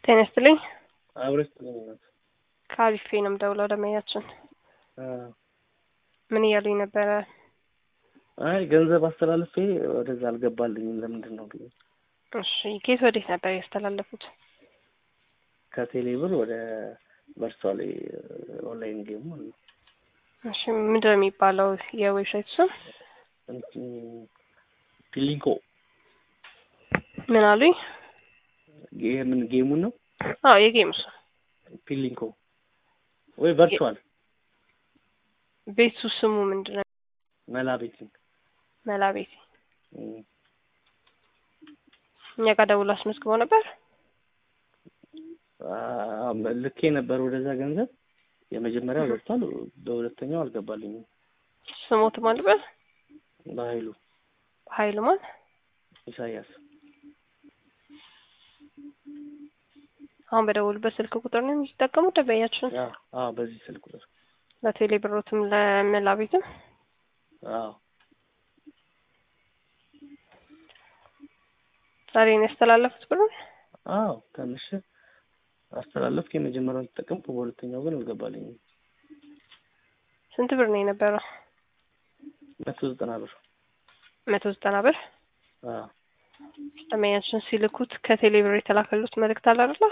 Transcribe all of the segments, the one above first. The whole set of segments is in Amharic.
ጤና ይስጥልኝ። አብረሽ ጥሩነት ከአሪፌ ነው የምደውለው ደመኛችን ምን እያሉኝ ነበረ? አይ ገንዘብ አስተላልፌ ወደዛ አልገባልኝም ለምንድን ነው ብዬ እሺ ኬት ወዴት ነበር ያስተላለፉት? ከቴሌ ብር ወደ ቨርቹዋል ኦንላይን ጌም ማለት ነው። እሺ ምንድን ነው የሚባለው የዌብሳይት ስም? እንትን ፒሊንኮ ምን አሉኝ? ምን ጌሙን ነው? አዎ የጌም ስም ፒሊንኮ ወይ ቨርቹዋል ቤቱ ስሙ ምንድን ነው? መላ ቤቲንግ መላ ቤት እኛ ጋር ደውሎ አስመዝግበው ነበር። ልኬ ነበር ወደዛ ገንዘብ የመጀመሪያው ገብቷል፣ በሁለተኛው አልገባልኝም። ስሞት ማልበል በኃይሉ ኃይሉ ማን ኢሳያስ አሁን በደውሉበት ስልክ ቁጥር ነው የሚጠቀሙት ደንበኛችን? አዎ በዚህ ስልክ ቁጥር ለቴሌ ብሮትም ለመላ ቤትም አዎ ዛሬ ነው ያስተላለፉት ብሎ አዎ ትንሽ አስተላለፍኩ። የመጀመሪያውን ተጠቀምኩ፣ በሁለተኛው ግን አልገባልኝም። ስንት ብር ነው የነበረው? መቶ ዘጠና ብር መቶ ዘጠና ብር አዎ ደንበኛችን ሲልኩት ከቴሌ ብር የተላከሉት መልእክት አለ አይደለ?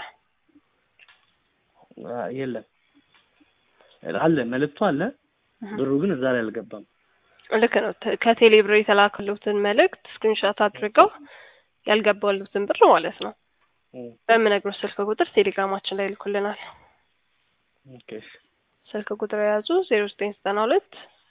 የለም አለ መልእክቱ አለ፣ ብሩ ግን እዛ ላይ አልገባም። ልክ ነው። ከቴሌ ብር የተላከሉትን መልእክት ስክሪንሾት አድርገው ያልገባሉትን ብር ማለት ነው በምነግሮት ስልክ ቁጥር ቴሌግራማችን ላይ ይልኩልናል። ኦኬ ስልክ ቁጥር የያዙ ዜሮ ዘጠኝ ዘጠና ሁለት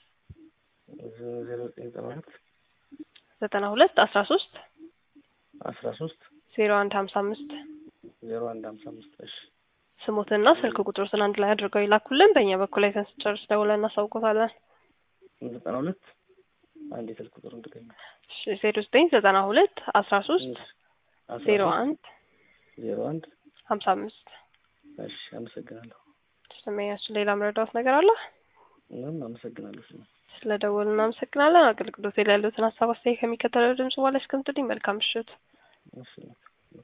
ዜሮ ዘጠኝ ዘጠና ሁለት ዘጠና ሁለት አስራ ሶስት አስራ ሶስት ዜሮ አንድ ሀምሳ አምስት ዜሮ አንድ ሀምሳ አምስት እሺ ስሞትና ስልክ ቁጥሮትን አንድ ላይ አድርገው ይላኩልን። በእኛ በኩል አይተን ስንጨርስ ደውለን እናሳውቆታለን። ዘጠና ሁለት አንድ የስልክ ቁጥር እንድገኝ ዜሮ ዘጠኝ ዘጠና ሁለት አስራ ሶስት ዜሮ አንድ ዜሮ አንድ ሀምሳ አምስት እሺ አመሰግናለሁ። ስሜያችን ሌላ መረዳት ነገር አለ? ምንም አመሰግናለሁ። ስለ ደወሉ እናመሰግናለን። አገልግሎት ላይ ያሉትን ሀሳብ አስተያየት ከሚከተለው ድምጽ በኋላ እስከምትልኝ መልካም ምሽት። እሺ